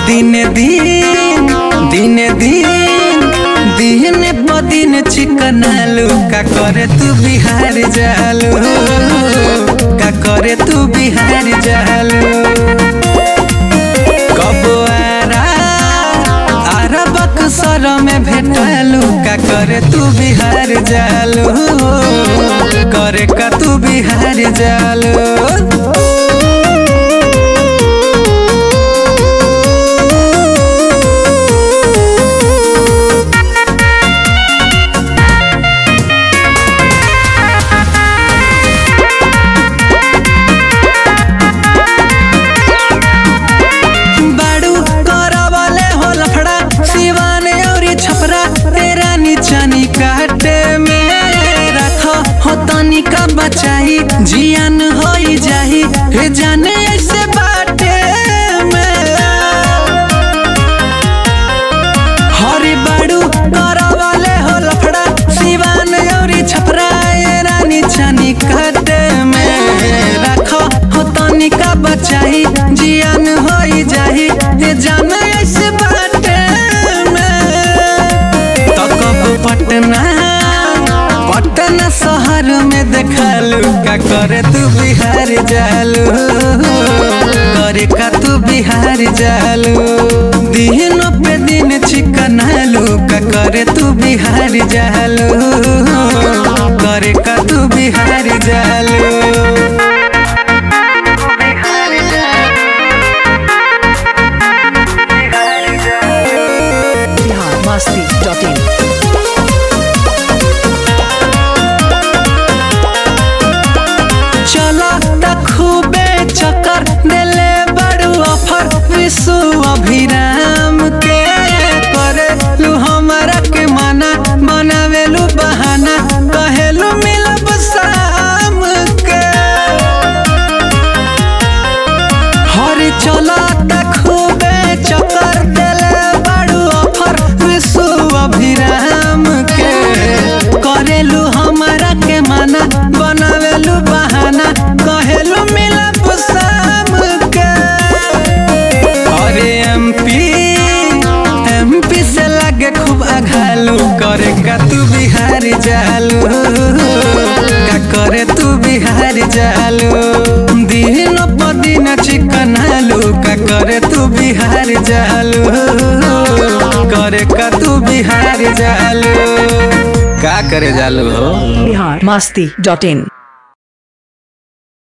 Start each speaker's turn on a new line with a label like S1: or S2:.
S1: दिन दिन दिन दिन दिन प दिन चिकन आलू का करे तू बिहार जालू का करे तू बिहार जालू कब आरा आरा बक्सर में भेटलू का करे तू बिहार जालू करे का तू बिहार जालू बाड़ू करवले हो लफड़ा सिवान औरी छपरा तेरा नीचानी काटे में रख हो तनी का बचाई जियान होई जाही हे जाने ऐसे बाटे में हरी बाड़ू करवले हो लफड़ा सिवान औरी छपरा तेरा नीचानी काटे में रख हो तनी का बचाई जियान होई जाही हे जाने ऐसे बाटे में तो कब पटना पटना शहर में देखलू का करे तू बिहार जालू करे का तू बिहार जालू दिन पे दिन चिकन आलू का करे तू बिहार जालू करे का तू बिहार जालू
S2: बिहार मस्ती डॉट इन
S1: चला त खूबे चक्कर देले बड़ू ऑफर विश्व अभिराम के करे लू हमारा के माना बनावेलू बहाना कहेलू मिलब शाम के हरी चला त खूबे चक्कर देले बड़ू ऑफर विश्व अभिराम के करेलू हमारा के माना बनावेलू बहाना कहेलू मिलब शाम के अरे एमपी एमपी से लगे खूब अघालू करे का तू बिहार जालू का करे तू बिहार जालू दिन प दिन चिकन आलू का करे तू बिहार जालू करे का तू बिहार जालू का करे जालू हो
S2: बिहार मस्ती डॉट इन